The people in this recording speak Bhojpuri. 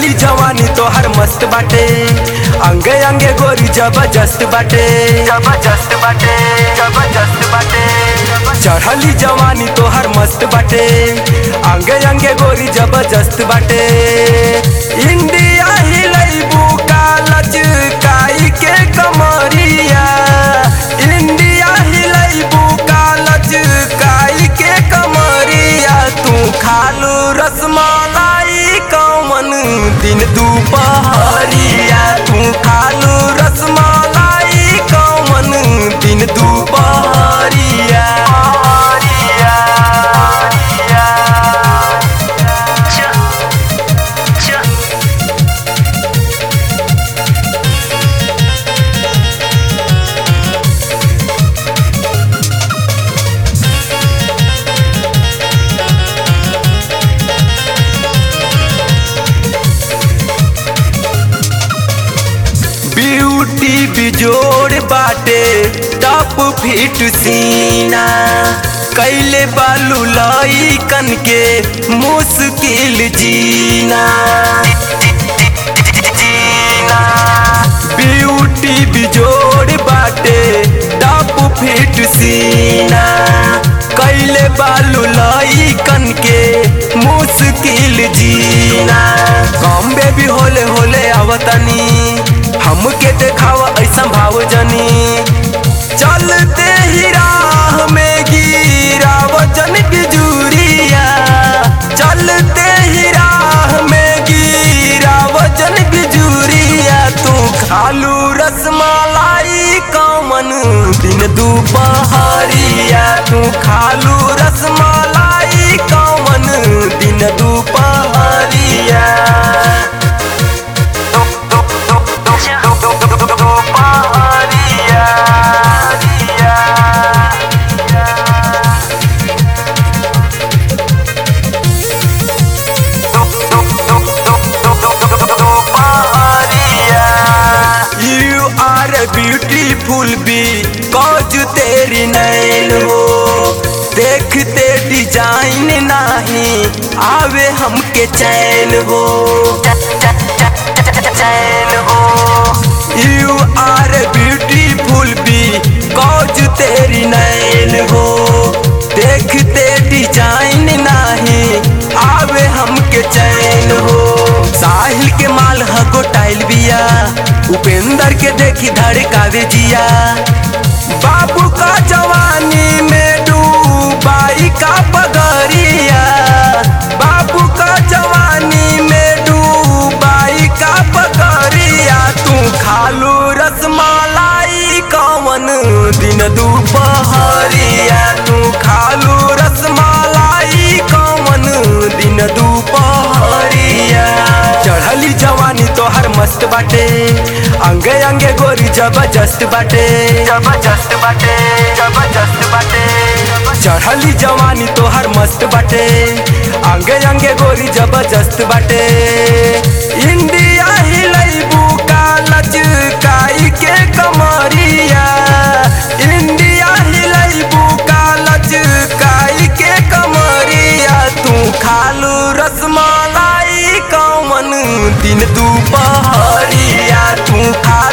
चढ़ली जवानी तोहर मस्त बाटे अंगे अंगे गोरी जबरदस्त बाटे जबरदस्त बाटे जबरदस्त बाटे चढ़ली जवानी तोहर मस्त बाटे अंगे अंगे गोरी जबरदस्त बाटे इंडिया हिलैबू कालच काई के कमरिया इंडिया हिलैबू कालच काई के कमरिया तू खालू रसमलाई कौन दिन दुपहरिया तू खालू रसमलाई कौन दिन दुपहरिया ब्यूटी बिजोड़ बाटे टप फिट सीना कैले बालू लाई कन के मुश्किल जीना जीना ब्यूटी बिजोड़ बाटे टप फिट सीना कैले बालू लाई कन के मुश्किल जीना कम बेबी होले होले आवतनी हमके देखावा ऐसा भाव जनी चलते ही राह में गिरा वजन बिजुरिया चलते ही राह में गिरा वजन बिजुरिया तू खालू रसमलाई कमन दिन दुपहरिया तू खालू रसमलाई कमन दिन दुपहरिया You are a beautiful bee कौज तेरी नैन हो देखते डिजाइन नहीं आवे हमके चैन हो चैन हो you are beautiful because तेरी नैन हो देखते डिजाइन नहीं आवे हमके चैन हो साहिल के माल हको टाइल बिया उपेंद्र के देखी धड़कावे जिया बाबू का जवानी में डूबाई का पगरिया बाबू का जवानी में डूबाई का पगरिया तू खालू रसमलाई कौन दिन दुपहरिया तू खालू रसमलाई कौन दिन दुपहरिया चढ़ली जवानी तोहर मस्त बाटे अंगे अंगे गोरी जबरदस्त बाटे जबरदस्त बाटे जबरदस्त बाटे चढ़ली जवानी तोहर मस्त बाटे अंगे अंगे गोरी जबरदस्त बाटे इंडिया हिलैबू कालच काई के कमरिया इंडिया हिलैबू कालच काई के कमरिया तू खालू रसमलाई कौन दिन दुपहरिया तू खा